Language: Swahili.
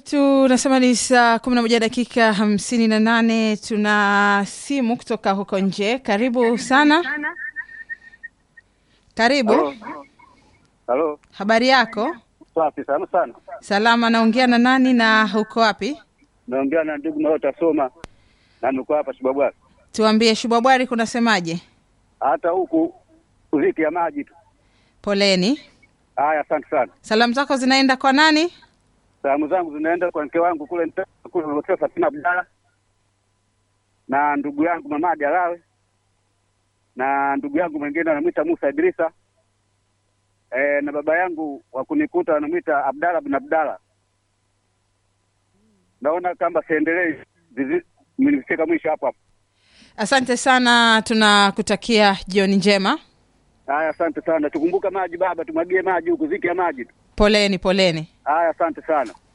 tunasema ni saa kumi na moja dakika hamsini na nane tuna simu kutoka huko nje karibu sana karibu Halo. Halo. habari yako Safi sana sana. salama naongea na nani na huko wapi Naongea na ndugu Mao Tasoma na niko hapa Shibabwari. tuambie shubabwari kunasemaje Hata huku uziki ya maji tu. poleni Haya, asante sana. salamu zako zinaenda kwa nani Salamu zangu zinaenda kwa mke wangu kule Nta- kule Hotel Fatima Abdalla na ndugu yangu Mamadi Alawe na ndugu yangu mwingine anamwita Musa Idrisa e, na baba yangu wa kunikuta anamwita Abdalla bin Abdalla. Naona kama siendelei vizi- mmenifika mwisho hapo hapo. asante sana tunakutakia jioni njema Haya, asante sana. Tukumbuka maji baba, tumwagie maji huku, ziki ya maji tu. poleni poleni Haya, asante sana.